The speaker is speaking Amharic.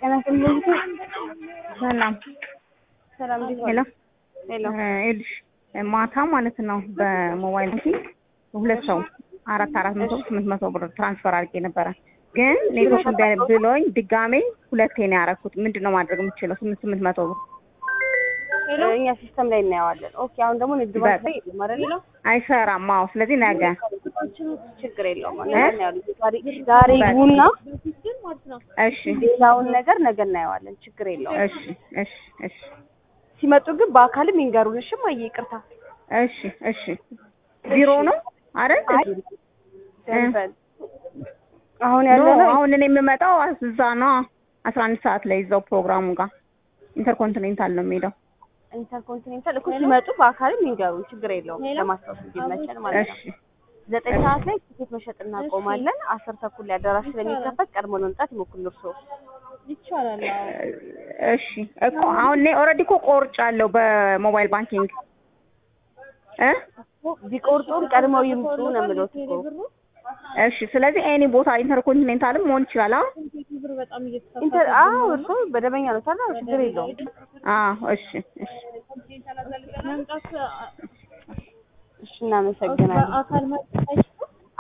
ጤና ይስጥልኝ። ሰላም ሰላም እንዴት ሄሎ ዋሉ? ሄሎ ይኸውልሽ ማታ ማለት ነው በሞባይል ባንኪንግ ሁለት ሰው አራት አራት መቶ ስምንት መቶ ብር ትራንስፈር አድርጌ ነበረ። ግን ኔትወርክ እምቢ አለኝ ብሎኝ ድጋሜ ሁለቴ ነው ያደረኩት። ምንድን ነው ማድረግ የምችለው? ስምንት ስምንት መቶ ብር እኛ ሲስተም ላይ እናየዋለን። ኦኬ አሁን ደግሞ ንግድ ባንክ ላይ የለም አይደል? አይሰራም። አዎ፣ ስለዚህ ነገ ችግር የለውም። ነገ እናየዋለን። ዛሬ ዛሬ ይግቡና እሺ ሌላውን ነገር ነገ እናየዋለን። ችግር የለውም። እሺ እሺ እሺ ሲመጡ ግን በአካልም ይንገሩን። እሺ እማዬ ይቅርታ። እሺ እሺ ቢሮ ነው አይደል? አይ ደርበን አሁን ኖ ያለ ነው አሁን እኔ የምመጣው እዛ ነው አስራ አንድ ሰዓት ላይ እዛው ፕሮግራሙ ጋር ኢንተርኮንቲኔንታል ነው የሚሄደው። ኢንተርኮንቲኔንታል እኮ ሲመጡ በአካልም ይንገሩን። ችግር የለውም። ለማስታወስ እንዲመቸን ማለት ነው። እሺ ዘጠኝ ሰዓት ላይ ትኬት መሸጥ እናቆማለን። አስር ተኩል ላይ አዳራሽ ስለሚከፈት ቀድሞ ለመምጣት ይሞክሩ እርስዎ። እሺ እኮ አሁን እኔ ኦልሬዲ እኮ ቆርጫለሁ በሞባይል ባንኪንግ እ ቢቆርጡም ቀድመው ይምጡ ነው የምለው እኮ። እሺ ስለዚህ ኤኒ ቦታ ኢንተርኮንቲኔንታልም መሆን ይችላል። አዎ ኢንተር አዎ እርስዎ በደበኛ ነው ታዲያ ችግር የለውም። አዎ እሺ እሺ እሺ እናመሰግናለን።